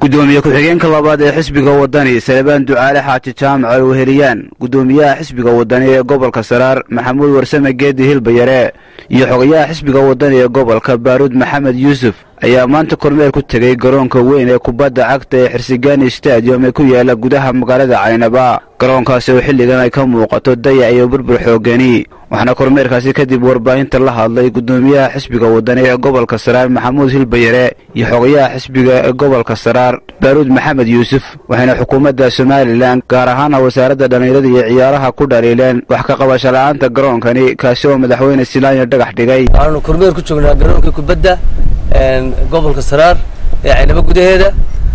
gudoomiye ku-xigeenka labaad ee xisbiga wadani salebaan ducaale xaaji jaamac al weheliyaan gudoomiyaha xisbiga wadani ee gobolka saraar maxamuud warsame geedi hilbayare iyo xogayaha xisbiga wadani ee gobolka baaruud maxamed yuusuf ayaa maanta kormeer ku tegey garoonka weyn ee kubadda cagta ee xirsigani stadium ee ku yaala gudaha magaalada caynaba garoonkaasi oo xilligan ay ka muuqato dayac iyo burbur xoogani waxaana kormeerkaasi kadib warbaahinta la hadlay gudoomiyaha xisbiga wadani ee gobolka saraar maxamuud hilbayare iyo xogayaha xisbiga ee gobolka saraar baaruud maxamed yuusuf waxayna xukuumadda somalilan gaar ahaana wasaaradda dhallinyarada iyo ciyaaraha ku dhaliileen wax ka qabasho la'aanta garoonkani kaasi oo madaxweyne silaanya dhagax dhigay waxaanu kormeer ku joognaa garoonka kubadda gobolka saraar ee caynabo gudaheeda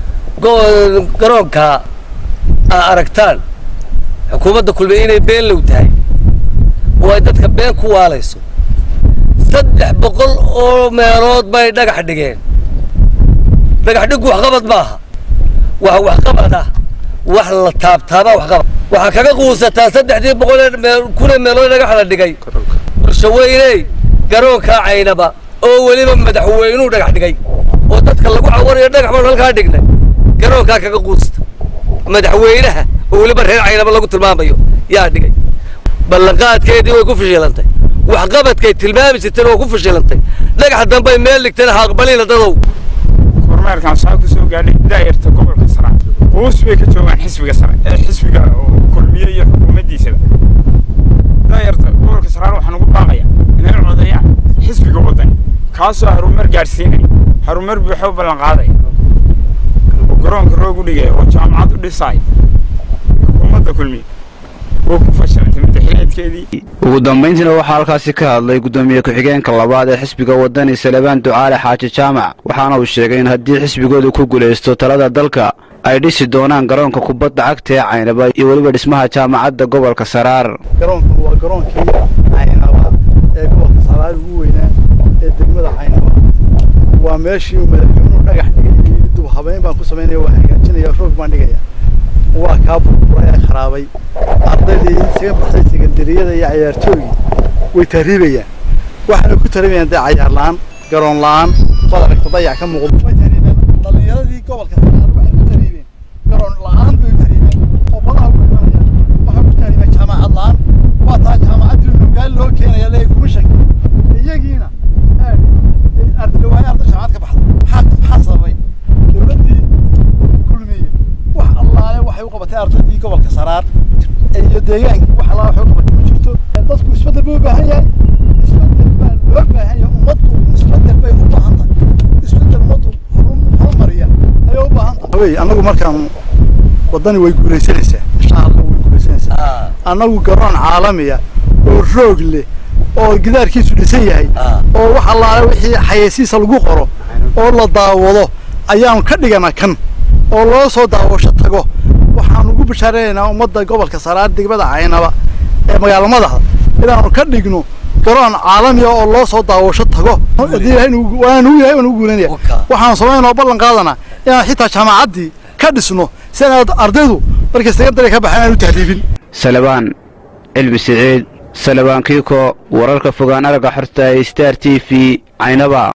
garoonka aa aragtaan xukuumadda kulmiye inay been low tahay oo ay dadka been ku waalayso saddex boqol oo meelood bay dhagax dhigeen dhagax dhiggu waxqabad maaha wax waxqabad ah wax la taabtaabaa waxqabad waxaa kaga quusataa saddexdii boqol ee kun ee meelood dhagax la dhigay bulshaweyney garoonkaa caynaba oo weliba madaxweynuu dhagax dhigay oo dadka lagu cawanayo dhagax baan halkaa dhignay garoonkaa kaga quusta madaxweynaha oo weliba reer caynaba lagu tilmaamayo yaa dhigay ballanqaadkeedii way ku fashilantay waxqabadkay tilmaami jirteen waa ku fashilantay dhagax dambay meel dhigteen haaqbalina dadow kormeerkan saa ku soo gaadhay daa'irta gobolka sare quus bay ka joogaan xisbiga sare ee xisbiga kulmiye iyo xukuumaddiisaba daa'irta gobolka saraar waxaan ugu baaqaya inay codeeyaan xisbiga wadani kaasoo harumar gaadhsiinaya harumar buuxo ballan qaadaya oo garoonka roog u dhigaya oo jaamacad u dhisaaya xukuumadda kulmiye oo ku fashilantay madaxweneedkeedii ugu dambayntiina waxaa halkaasi ka hadlay gudoomiye ku-xigeenka labaad ee xisbiga wadani salebaan ducaale xaaji jaamac waxaana uu sheegay in haddii xisbigoodu ku guulaysto talada dalka ay dhisi doonaan garoonka kubadda cagta ee caynaba iyo weliba dhismaha jaamacadda gobolka saraar garoonkan waa garoonkii caynaba ee gobolka saraar ugu weynaa ee degmada caynaba waa meeshii uu madaxweynuhu dhagax dhigay dub habeyn baan ku samaynaya waa hagaajinaya roog baan dhigaya waa kaa burburay ee kharaabay ardaydii isaga baxday sekandariyada iyo cayaartooygii way tahriibayaan waxaana ku tahriibayaan dee cayaar la'aan garoon la'aan bad aragta dayac ka muuqdo way tahriibeen dhallinyaradii gobolka saraar waxay ku tahriibeen garoon la'aan bay u tahriibeen oo badaha ku imanayaan waxay ku tahriibeen jaamacad la'aan waa taa jaamacaddii nugaal loo keenaya leeyahay kumishanka iyagiina ardadhawaaya arday jaamacad ka baxda maxaa maxaa sababay dowladdii kulmiye wax allaale waxay u qabatay ardaydii gobolka saraar iyo deegaankii wax allaale waxay u qabatay ma jirto dadku isbeddel buu u baahan yahay isbeddel baa loo baahan yahay ummaddu isbeddel bay u baahan tahay isbeddel ummaddu horumariya ayay u baahan tahay wey annagu markaan waddani way guulaysanaysaa insha allah way guulaysanaysaa annagu garoon caalamiya oo roog leh oo gidaarkiisu dhisan yahay oo wax allaale wixii xayeysiisa lagu qoro oo la daawado ayaanu ka dhiganaa kan oo loo soo daawasho tago waxaan ugu bashaaraynaynaa ummadda gobolka saraar degmada caynaba ee magaala madaxda inaanu ka dhigno garoon caalamiya oo loo soo daawasho tago haddii ilahay waanu yahay waan ugu guulanaya waxaan samaynaa ballan qaadanaa inaan xitaa jaamacaddii ka dhisno si aan ardaydu markay sekandari ka baxeen aan u tahriibin salebaan cilmi siciid salebaan kiiko wararka fogaan aragga xorta ee star t v caynaba